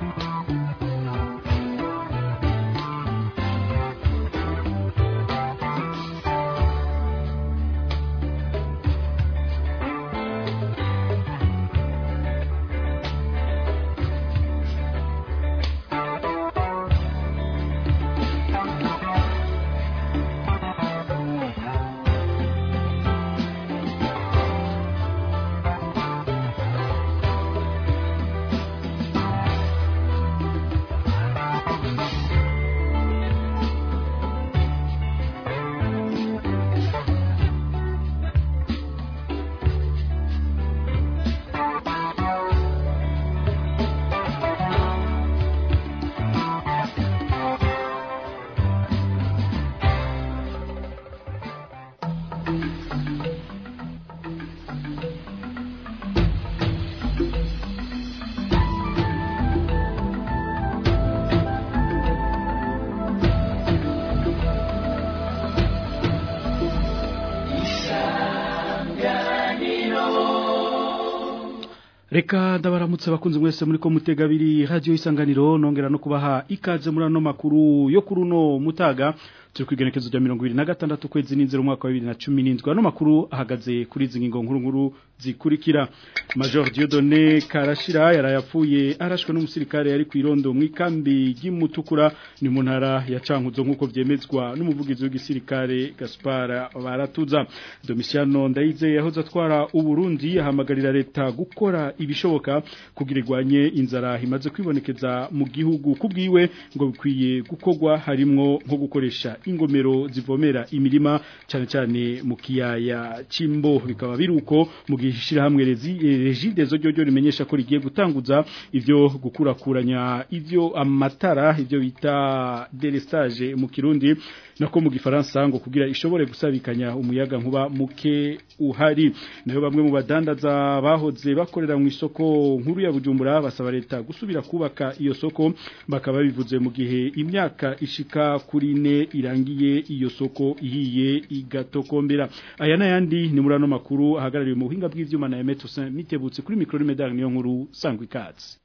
Reka ndabaramutse bakunze mwese muri ko mutega biri radio isanganiro nongera no kubaha ikaze muri ano makuru yo kuruno mutaga turi kwigenekezo rya 2026 kwezi n'inzero umwaka wa 2017 ano makuru ahagaze kuri izi ngingo nkuru nkuru zikurikira Major Dieudonné Karashira yarayapfuye arashwe n'umusirikare yari kwirondo mu ikambi y'Imutukura ni mu ntara ya Cankuzo nkuko vyemezwa n'umuvugizi w'igisirikare Gaspar Baratuza Domiciano Ndayize yahoze atwara uburundi ahamagarira leta gukora ibishoboka kugira igwanye inzara imaze kwibonekeza mu gihugu kubwiwe ngo bikwiye gukogwa harimwo nko gukoresha ingomero zivomera imirima cyane cyane mu kiyaya cimbo bikaba biruko mu gishira hamwe regide zo ryo rimenyesha ko rigiye gutanguza ivyo gukurakuranya ivyo amatara ivyo bita delestage mu kirundi nako mu gifaransa ngo kugira ishobore gusabikanya umuyaga nkuba muke uhari nayo bamwe mu badandaza bahoze bakorera mu isoko nkuru ya Bujumbura basaba leta gusubira kubaka iyo soko bakaba bivuze mu gihe imyaka ishika kuri ne irangiye iyo soko ihiye igatokombera aya nayandi ni muri ano makuru ahagarariye mu buhinga bw'ivyuma na Emeto mitebutse kuri micro medal niyo nkuru sangwa ikaze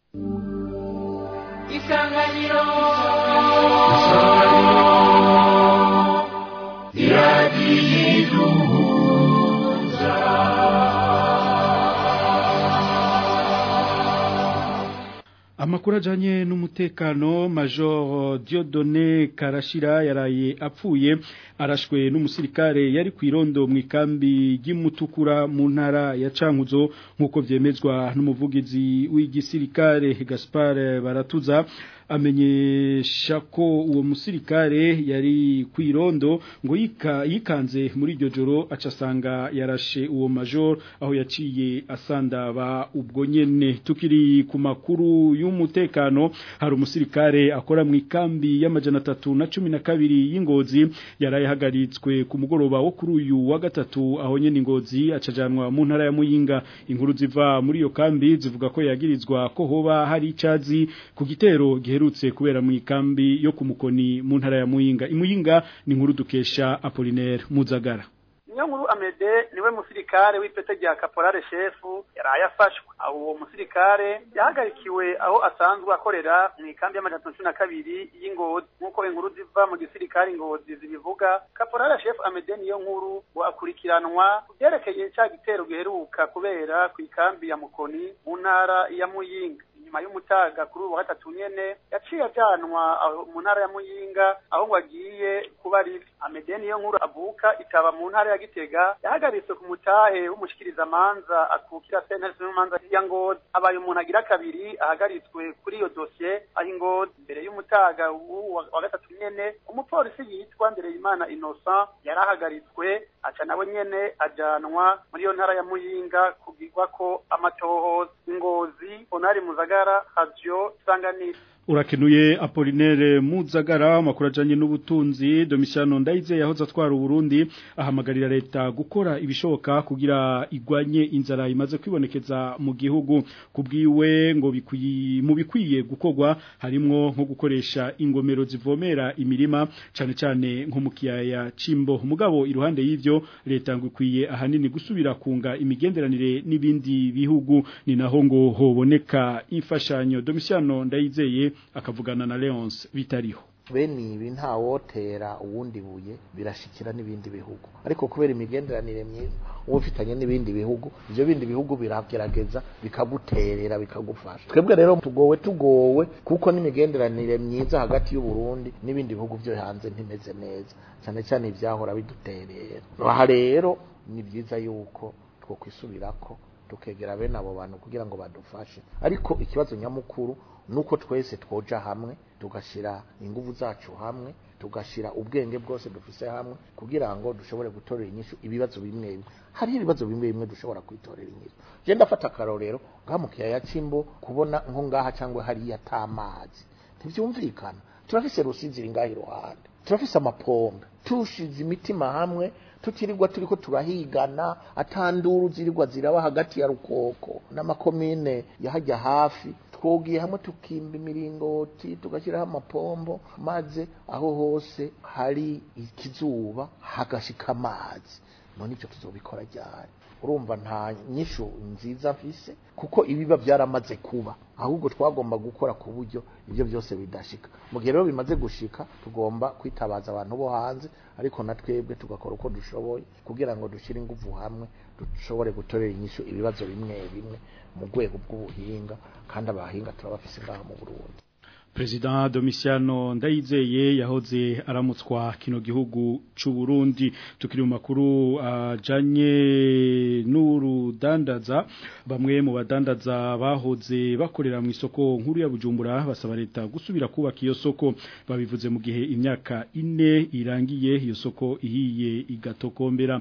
Isanganiro Amakuru ajanye n'umutekano Major Dieudonné Karashira yaraye apfuye arashwe n'umusirikare yari kwirondo mu ikambi y'Imutukura mu ntara ya Cankuzo nkuko vyemezwa n'umuvugizi w'igisirikare Gaspar Baratuza amenyesha ko uwo musirikare yari kwirondo ngo yika, yikanze muri iryo joro acasanga yarashe uwo major aho yaciye asandaba ubwo nyene tukiri ku makuru y'umutekano hari umusirikare akora mu ikambi y'amajana atatu na cumi na kabiri y'ingozi yarayahagaritswe ku mugoroba wo kuri uyu wa gatatu aho nyene ingozi acajanwa mu ntara ya Muyinga inkuru ziva muri iyo kambi zivuga ko yagirizwa ko hoba hari icazi ku gitero giherutse kubera mu ikambi yo kumukoni mu ntara ya Muyinga imuyinga ni inkuru dukesha Apollinaire Muzagara niyo nkuru amede niwe musirikare w'ipete rya caporale shefu yaraye afashwe aho uwo musirikare yahagarikiwe aho asanzwe akorera mu ikambi y'amajana cumi na kabiri y'ingozi nk'uko inkuru ziva mu gisirikare ingozi zibivuga caporale shefu amede niyo nkuru ngo akurikiranwa ku byerekeye cya gitero giheruka kubera ku ikambi ya mukoni mu ntara ya muyinga nyuma y'umutaga kuri ubu wa gatatu nyene yaciye ajyanwa mu ntara ya muyinga aho ngo agiye kuba ari amedeni yo nkuru avuka itaba mu ntara ya gitega yahagaritswe ku mutahe w'umushikirizamanza akukira sentare y'umanza ya ngozi abaye umuntu agira kabiri ahagaritswe kuri iyo dosiye aho ingozi imbere y'umutaga wa gatatu nyene umupolisi yitwa Ndereyimana Innocent yarahagaritswe aca nawe nyene ajanwa muri iyo ntara ya muyinga kugirwa ko amatohoza ingozi onari muzaga Radio Sanganiro urakenuye Apollinaire Muzagara makuru ajanye n'ubutunzi Domitiano Ndaize yahoze atwara Burundi ahamagarira leta gukora ibishoboka kugira igwanye inzara imaze kwibonekeza mu gihugu kubwiwe ngo bikwiye mu bikwiye gukogwa harimwo nko gukoresha ingomero zivomera imirima cane cane nko mu kiyaya Cimbo mugabo iruhande y'ivyo leta ngo ikwiye ahanini gusubira kunga imigenderanire n'ibindi bihugu ni naho ngo hoboneka imfashanyo Domitiano Ndayizeye akavugana na Leonce bitariho bene ibi ntawotera uwundi buye birashikira n'ibindi bihugu ariko kubera imigenderanire myiza uba ufitanye n'ibindi bihugu ibyo bindi bihugu biragerageza bikaguterera bikagufasha twebwe rero tugowe tugowe kuko n'imigenderanire myiza hagati y'u Burundi n'ibindi bihugu byo hanze ntimeze neza cyane cyane ibyahora biduterera aha rero ni byiza yuko two kwisubirako tukegera bene abo bantu kugira ngo badufashe ariko ikibazo nyamukuru nuko twese twoja hamwe tugashira ingufu zacu hamwe tugashira ubwenge bwose dufise hamwe kugira ngo dushobore gutorera inyishu ibibazo bimwe bimwe hari ibibazo bimwe bimwe dushobora kwitorera inyishu je ndafata akarorero ngaha mu kiyaya c'imbo kubona nko ngaha cyangwa hariya atamazi ntivyumvikana turafise rusizi iri ngaha iruhande turafise amapombe tushize imitima hamwe tukirirwa turiko turahigana atanduru zirirwa ziraba hagati ya rukoko n'amakomine yahajya hafi twogiye hamwe tukimba imiringoti tugashyiraho amapombo maze aho hose hari ikizuba hagashika amazi none ivyo tuzobikora ryari urumva nta nyishu nziza mfise kuko ibiba byaramaze kuba ahubwo twagomba gukora ku buryo ibyo byose bidashika mu gihe rero bimaze gushika tugomba kwitabaza abantu bo hanze ariko na twebwe tugakora uko dushoboye kugira ngo dushyire ingufu hamwe dushobore gutorera inyishu ibibazo bimwe bimwe mu rwego bw'ubuhinga kandi abahinga turabafise ngaha mu Burundi President Domitiano Ndayizeye yahoze aramutswa kino gihugu c'u Burundi tukiri mu makuru ajanye uh, n'urudandaza bamwe mu badandaza bahoze bakorera mu isoko nkuru ya Bujumbura basaba leta gusubira kubaka iyo soko babivuze mu gihe imyaka ine irangiye iyo soko ihiye igatokombera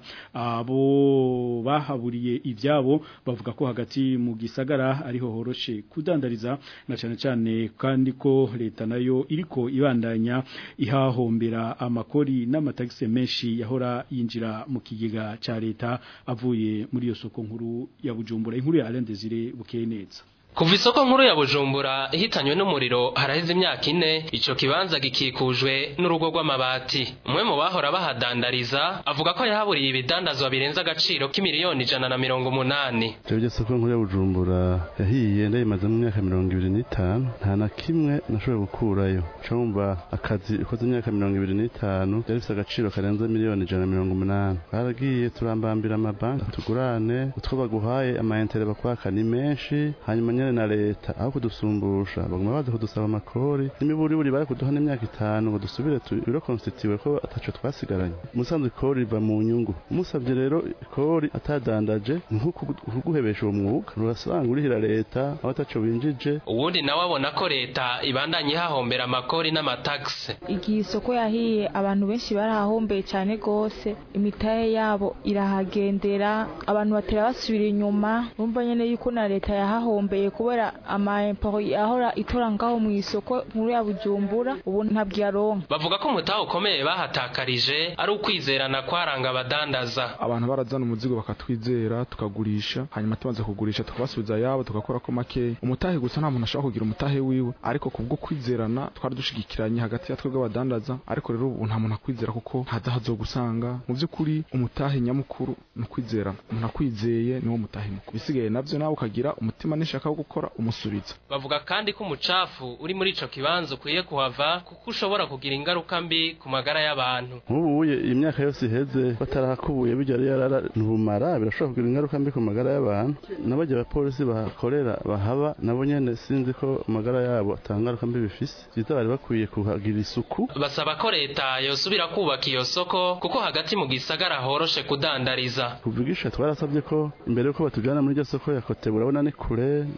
abo bahaburiye ivyabo bavuga ko hagati mu gisagara ariho horoshe kudandariza na cyane cyane kandi ko leta nayo iriko ibandanya ihahombera amakori n'amatagisi menshi yahora yinjira mu kigega ca leta avuye muri iyo soko nkuru ya Bujumbura inkuru ya Alain Desire bukeye neza Kuva isoko nkuru ya Bujumbura ihitanywe n'umuriro haraheze imyaka ine ico kibanza gikikujwe n'urugo rw'amabati umwe mu bahora bahadandariza avuga ko yahaburiye ibidandazwa birenze agaciro k'imiliyoni ijana na mirongo umunani Twebwe soko nkuru ya Bujumbura yahiye ndayimaze mu myaka mirongo ibiri n'itanu nta na kimwe nashoboye gukurayo cumva akazi ikoze imyaka mirongo ibiri n'itanu yari ifise agaciro karenze miliyoni ijana na mirongo umunani baragiye turambambira amabanki tugurane utwo baguhaye amayentere bakwaka ni menshi hanyuma nyene na leta aho kudusumbusha baguma baza kudusaba amakori n'imiburiburi bari kuduha n'imyaka itanu ngo dusubire biro konstitiwe ko ataco twasigaranye umusanzwe ikori riva mu nyungu umusavye rero ikori atadandaje nko kuguhebesha uwo mwuga urasanga urihira leta aho ataco winjije uwundi nawe abona ko leta ibandanye ihahombera amakori n'amatagisi igihe isoko yahiye abantu benshi barahahombeye cyane gose imitahe yabo irahagendera abantu batera basubira inyuma urumva nyene yuko na leta yahahombeye kubera amaemporo ahora itora ngaho mu isoko nkuru ya Bujumbura ubu ntabwo yaronka bavuga ko umutahe ukomeye bahatakarije ari ukwizerana kwaranga abadandaza abantu barazana umuzigo bakatwizera tukagurisha hanyuma tumaze kugurisha tukabasubiza yabo tugakora ko make umutahe gusa nta muntu ashobora kugira umutahe wiwe ariko kubwo kwizerana twari dushigikiranye hagati ya twebwe abadandaza ariko rero ubu nta muntu akwizera kuko ntazahazo gusanga mu by'ukuri umutahe nyamukuru ni ukwizerana umuntu akwizeye niwo mutahe mukuru bisigaye navyo nawe ukagira umutima n'ishaka wo gukora umusubiza bavuga kandi ko umucafu uri muri ico kibanza ukwiye kuhava kuko ushobora kugira ingaruka mbi ku magara y'abantu nk'ubuye imyaka yose iheze batarahakubuye bijya yarara ntubumara birashobora kugira ingaruka mbi ku magara y'abantu n'abajya abapolisi bahakorera bahaba nabo nyene sinzi ko amagara yabo atangaruka mbi bifise byiza bari bakwiye kuhagira isuku basaba ko leta yosubira kubaka iyo soko kuko hagati mu gisagara horoshe kudandariza kuvugisha twarasabye ko imbere yuko batujana muri iryo soko ya kote urabona ni kure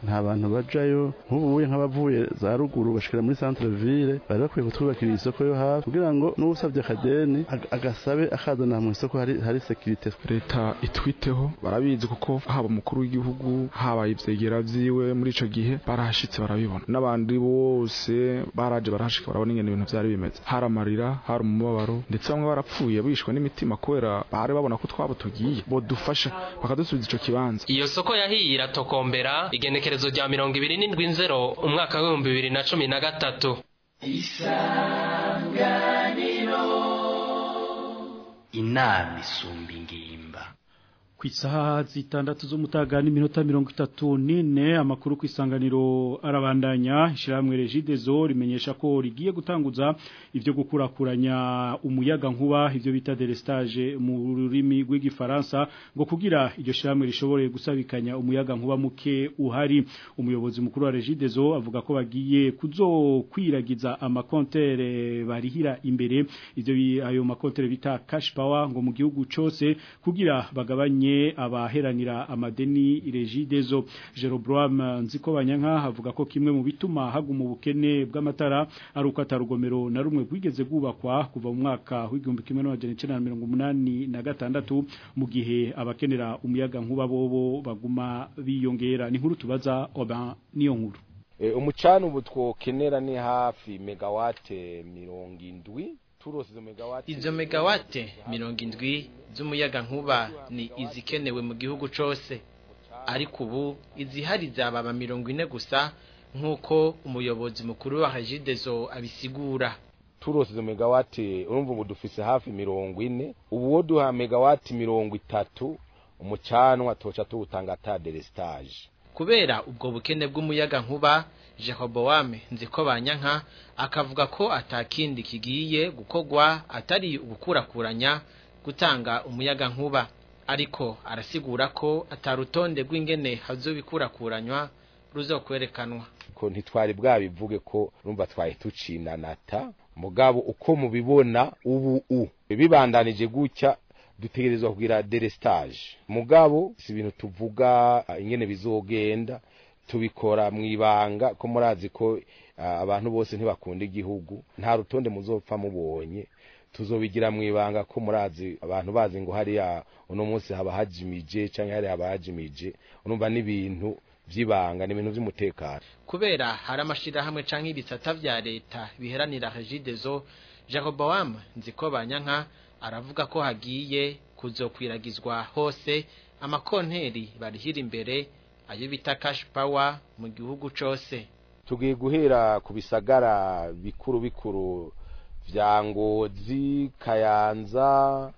nta bantu bajayo nk'ubuye nk'abavuye za ruguru bashikira muri centre ville bari bakwiye kutwubakira isoko yo hafi kugira ngo n'usabye akadeni agasabe akazana mu isoko hari hari securite leta itwiteho barabizi kuko haba umukuru w'igihugu haba ivyegera vyiwe muri ico gihe barahashitse barabibona n'abandi bose baraje barahashika barabona ingene ibintu vyari bimeze hari amarira hari umubabaro ndetse bamwe barapfuye bishwe n'imitima kubera bari babona ko twabo tugiye bodufasha bakadusubiza ico kibanza iyo soko yahiye iratokombera igenekerezo rya mirongo ibiri n'indwi nzero umwaka w'ibihumbi bibiri na cumi na gatatu isanganiro inama isumba ingimba ku isaha zitandatu z'umutaga n'iminota mirongo itatu n'ine amakuru ku isanganiro arabandanya ishyirahamwe regidezo rimenyesha ko rigiye gutanguza ibyo gukurakuranya umuyaga nkuba ibyo bita delestage mu rurimi rw'igifaransa ngo kugira iryo shyirahamwe rishobore gusabikanya umuyaga nkuba muke uhari umuyobozi mukuru wa regidezo avuga ko bagiye kuzokwiragiza amakontere barihira imbere ibyo ayo makontere bita cash power ngo mu gihugu cyose kugira bagabanye abaheranira amadeni regidezo Jeroboam nziko banyanka havuga ko kimwe mu bituma haguma ubukene bw'amatara ari uko atarugomero na rumwe rwigeze gubakwa kuva mu mwaka w'igihumbi kimwe n'amajana icenda na mirongo umunani na gatandatu mu gihe abakenera umuyaga nkuba bobo baguma biyongera ni nkuru tubaza oba niyo nkuru umucana ubu twokenera ni hafi megawate mirongo indwi izo megawate mirongo indwi z'umuyaga nkuba ni izikenewe mu gihugu cyose ariko ubu izihari zababa mirongo ine gusa nk'uko umuyobozi mukuru wa hajidezo abisigura turose izo megawate urumva ubu dufise hafi mirongo ine ubu wo duha megawate mirongo itatu umucanwa toca tuwutanga ata delestage kubera ubwo bukene bw'umuyaga nkuba Jehoboame nziko banyanka akavuga ko atakindi kigiye gukogwa atari ugukurakuranya gutanga umuyaga nkuba ariko arasigura ko atarutonde rw'ingene hazobikurakuranywa ruzokwerekanwa ko ntitwari bwabivuge ko rumva twaye tucinanata mugabo uko mubibona ubu u bibandanije gutya dutegerezwa kugira delestage mugabo si ibintu tuvuga ingene bizogenda tubikora mu ibanga ko murazi ko abantu bose ntibakunda igihugu nta rutonde muzopfa mubonye tuzobigira mu ibanga ko murazi abantu bazi ngo hariya uno munsi haba hajimije cyangwa hariya haba hajimije urumva n'ibintu by'ibanga ni ibintu by'umutekano kubera hari amashyirahamwe cyangwa ibisata bya leta biheranira regidezo Jeroboam nziko banyanka aravuga ko hagiye kuzokwiragizwa hose amakonteri barihira imbere ayo bita cash power mu gihugu cyose tugiye guhera ku bisagara bikuru bikuru vya ngozi kayanza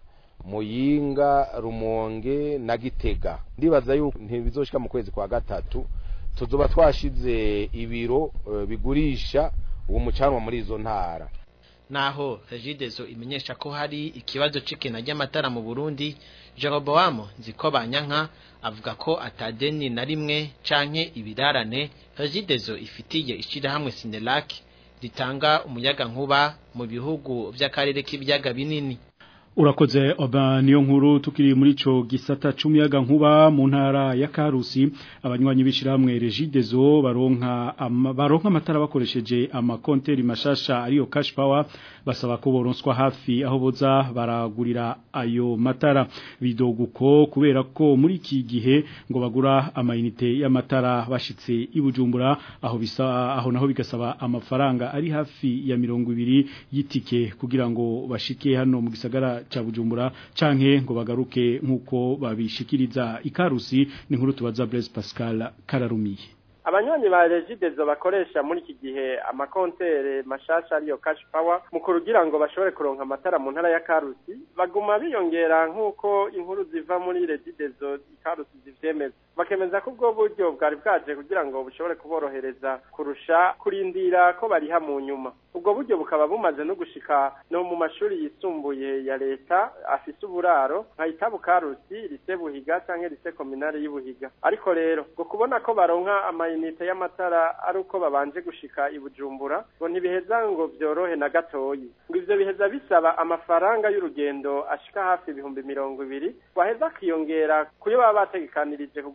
muyinga rumonge na gitega ndibaza yuko ntibizoshika mu kwezi kwa gatatu tuzoba twashize ibiro uh, bigurisha uwo mucanwa muri izo ntara naho regidezo imenyesha ko hari ikibazo c'ikena ry'amatara mu Burundi Jeroboam nziko banyanka avuga ko atadeni na rimwe canke ibirarane regidezo ifitiye ishirahamwe Sinelac ritanga umuyaga nkuba mu bihugu vy'akarere k'ibiyaga binini Urakoze oba niyo nkuru tukiri muri ico gisata c'umuyaga nkuba mu ntara ya Karusi abanywanyi bishirahamwe Regidezo baronka ama, baronka amatara bakoresheje amakonteri mashasha ariyo cash power basaba ko boronswa hafi aho boza baragurira ayo matara bidoguko kubera ko muri iki gihe ngo bagura amayinite y'amatara bashitse ibujumbura aho bisa aho naho bigasaba amafaranga ari hafi ya mirongo ibiri y'itike kugira ngo bashike hano mu gisagara cha Bujumbura canke ngo bagaruke nkuko babishikiriza ikarusi ni nkuru tubaza Blaise Pascal Kararumiye abanywanyi ba regidezo bakoresha muri iki gihe amakontere mashasha ariyo cash power mu kurugira ngo bashobore kuronka amatara mu ntara ya Karusi baguma biyongera nk'uko inkuru ziva muri regidezo Karusi zivyemeza bakemeza ko ubwo buryo bwari bwaje kugira ngo bushobore kuborohereza kurusha kurindira ko bariha mu nyuma ubwo buryo bukaba bumaze no gushika no mu mashuri yisumbuye ya leta afise uburaro nka itabu Karusi lise Buhiga canke lise kominari y'Ubuhiga ariko rero ngo kubona ko baronka amayinite y'amatara ari uko babanje gushika i Bujumbura ngo ntibiheza ngo vyorohe na gatoyi ngo ivyo biheza bisaba amafaranga y'urugendo ashika hafi ibihumbi mirongo ibiri waheza akiyongera kuyo baba bategekanirije kugura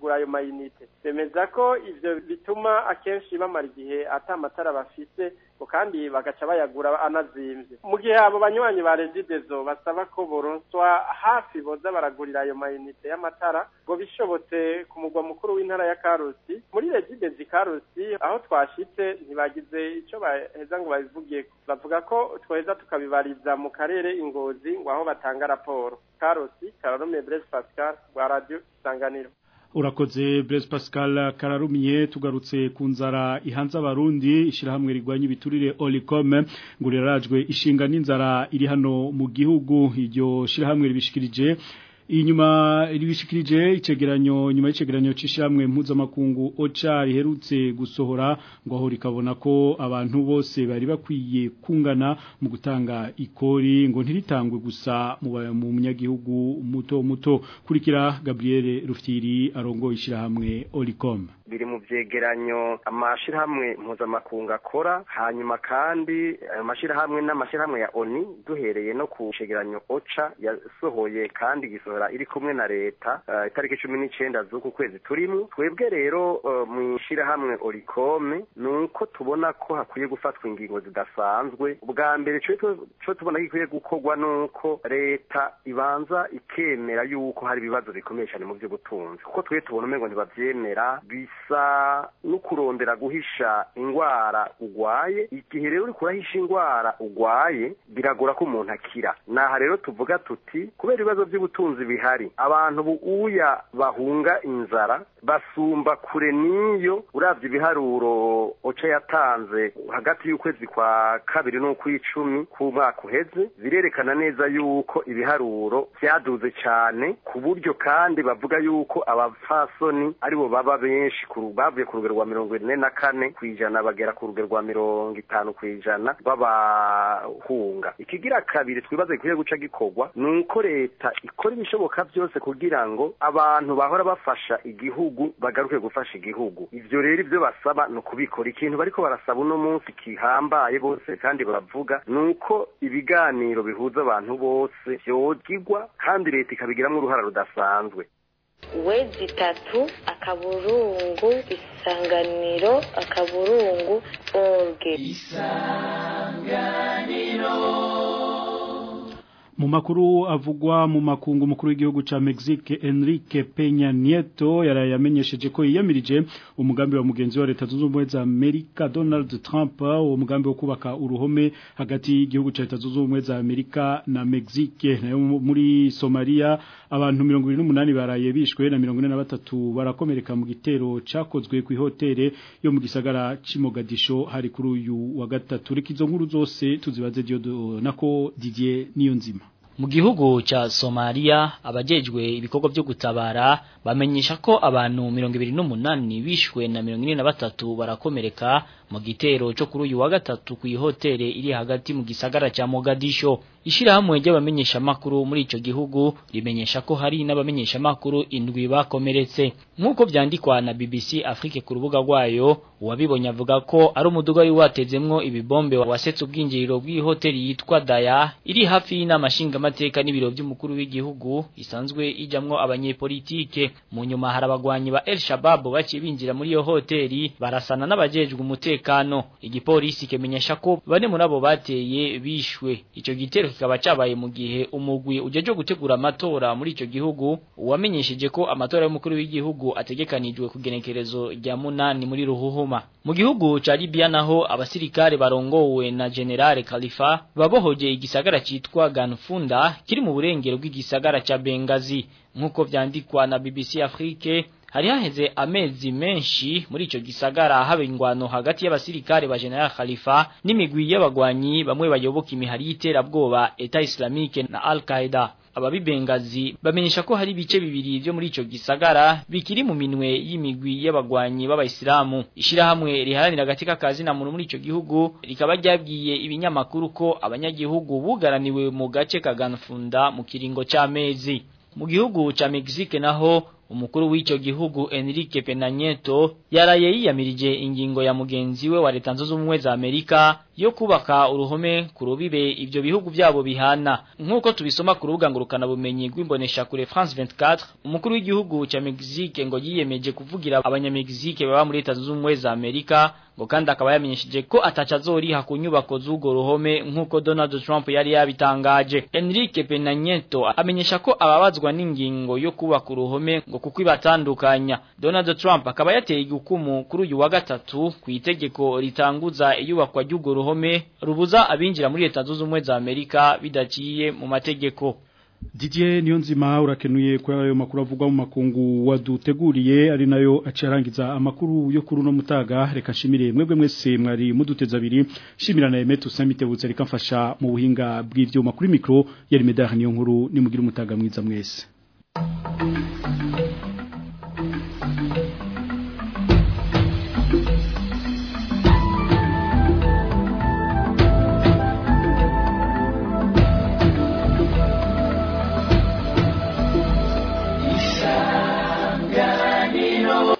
kugura ayo mayinite bemeza ko ivyo bituma akenshi bamara igihe ata amatara bafise ngo kandi bagaca bayagura anazimvye mu gihe abo banywanyi ba regidezo basaba ko boronswa hafi boza baragurira ayo mayinite y'amatara ngo bishobotse ku mugwa mukuru w'intara ya karusi muri regidezo karusi aho twashitse ntibagize ico baheza ngo babivuge bavuga ko tweza tukabibariza mu karere ingozi ngo aho batanga raporo karusi kararume Blaise Pascal wa radio Isanganiro urakoze Blaise Pascal kararumye tugarutse ku nzara ihanze abarundi ishirahamwe rigwanya ibiturire Olicom ngo rirarajwe ishinga n'inzara iri hano mu gihugu iryo shirahamwe ribishikirije inyuma ribishikirije icegeranyo nyuma y'icegeranyo cishamwe mpuzamakungu OCHA riherutse gusohora ngo aho rikabona ko abantu bose bari bakwiye kungana mu gutanga ikori ngo ntiritangwe gusa mu mu munyagihugu muto muto kurikira Gabriel Rufyiri arongo ishirahamwe Olicom biri mu vyegeranyo amashirahamwe mpuzamakungu akora hanyuma kandi ayo mashirahamwe n'amashirahamwe ya ONI duhereye no ku cegeranyo OCHA yasohoye kandi gisohora iri kumwe na leta uh, itariki cumi n'icenda z'uku kwezi turimo twebwe rero uh, mu ishirahamwe Oricome nuko tubona ko hakwiye gufatwa ingingo zidasanzwe ubwa mbere co tubona gikwiye gukorwa nuko leta ibanza ikemera yuko hari ibibazo bikomeye cyane mu vy'ubutunzi kuko twe tubona umengo ntibavyemera bisa no kurondera guhisha ingwara ugwaye igihe rero uriko urahisha ingwara ugwaye biragora ko umuntu akira naha rero tuvuga tuti kubera ibibazo by'ubutunzi bihari abantu buuya bahunga inzara basumba kure niyo uravye ibiharuro oca yatanze hagati y'ukwezi kwa kabiri n'ukw'icumi k'umwaka uheze birerekana neza yuko ibiharuro vyaduze cyane ku buryo kandi bavuga yuko abapfasoni aribo baba benshi bavuye ku rugero rwa mirongo ine na kane ku ijana bagera ku rugero rwa mirongo itanu ku ijana b'abahunga ikigira kabiri twibaza gikwiye guca gikorwa ni uko leta ikora ibishoboka byose kugira ngo abantu bahora bafasha igihugu bagaruke gufasha igihugu ivyo rero ivyo basaba ni ukubikora ikintu bariko barasaba uno munsi kihambaye bose kandi bavuga ni uko ibiganiro bihuza abantu bose vyogigwa kandi leta ikabigiramwo uruhara rudasanzwe wezi itatu akaburungu isanganiro akaburungu orge mu makuru avugwa mu makungu mukuru w'igihugu ca Mexique Enrique Peña Nieto yarayamenyesheje ko yiyamirije umugambi wa mugenzi wa leta zunze ubumwe za Amerika Donald Trump uwo mugambi wo kubaka uruhome hagati y'igihugu ca leta zunze ubumwe za Amerika na Mexique nayo muri Somalia abantu 28 baraye bishwe na 43 barakomereka mu gitero cakozwe ku hoteli yo mu gisagara c'Imogadisho hari kuri uyu wa gatatu rikizo nkuru zose tuzibaze Diodo nako Didier niyo nzima mu gihugu cha Somalia abajejwe ibikorwa byo gutabara bamenyesha ko abantu 28 bishwe na 43 barakomereka mu gitero cyo kuri uyu wa gatatu ku hoteli iri hagati mu gisagara cha Mogadisho ishirahamwe ry'abamenyesha makuru muri ico gihugu rimenyesha ko hari n'abamenyesha makuru indwi bakomeretse nkuko byandikwa na BBC Afrique ku rubuga rwayo uwabibonye avuga ko ari umuduga wari watezemwo ibibombe wasetse ubwinjiriro bw'ihoteli yitwa Daya iri hafi y'inamashinga amateka n'ibiro by'umukuru w'igihugu isanzwe ijamwo abanyepolitike mu nyuma harabagwanyi ba El Shabab baciye binjira muri iyo hoteli barasana n'abajejwe umutekano igipolisi kemenyesha ko bane muri abo bateye bishwe ico gitero kikaba cabaye mu gihe umugwi ujeje gutegura amatora muri ico gihugu wamenyesheje ko amatora y'umukuru w'igihugu ategekanijwe kugenekerezo rya munani muri ruhuhuma mu gihugu ca Libya naho abasirikare barongowe na General Khalifa babohoje igisagara citwa Ganfunda kiri mu burengero bw'igisagara ca Benghazi nkuko vyandikwa na BBC Afrique hari haheze amezi menshi muri ico gisagara haba ingwano hagati y'abasirikare ba General Khalifa n'imigwi y'abagwanyi bamwe bayoboka imihari y'iterabwoba Eta Islamique na Al-Qaeda ababibengazi bamenyesha ko hari ibice bibiri byo muri ico gisagara bikiri mu minwe y'imigwi y'abagwanyi b'abayisilamu ishirahamwe riharanira agatika kazi na muntu muri ico gihugu rikaba ryabwiye ibinyamakuru ko abanyagihugu bugaraniwe mu gace ka Ganfunda mu kiringo c'amezi mu gihugu ca Mexique naho umukuru w'ico gihugu Enrique Pena Nieto yaraye yiyamirije ingingo ya mugenzi we wa leta nzozo ubumwe za Amerika yo kubaka uruhome ku rubibe ivyo bihugu byabo bihana nkuko tubisoma ku rubuga ngurukana bumenyi rw'imbonesha kure France 24 umukuru w'igihugu ca Mexique ngo yiyemeje kuvugira abanyamegizike baba muri leta zunze ubumwe za Amerika ngo kandi akaba yamenyesheje ko ataca azoriha ku nyubako z'ugo ruhome nk'uko Donald Trump yari yabitangaje Enrique Pena Nieto amenyesha ko ababazwa n'ingingo yo kubaka uruhome ngo kuko ibatandukanya Donald Trump akaba yateye igukumu kuri uyu wa gatatu ku itegeko ritanguza iyubakwa ry'ugo ruhome rubuza abinjira muri leta zunze ubumwe za Amerika bidaciye mu mategeko Didier Niyonzima urakenuye kwa ayo makuru avugwa mu makungu waduteguriye ari nayo acarangiza amakuru yo kuri no mutaga reka shimire mwebwe mwese mwari muduteza abiri shimira na Emetu Samitebutse reka mfasha mu buhinga bw'ivyuma kuri micro yari medal niyo nkuru nimugira umutaga mwiza mwese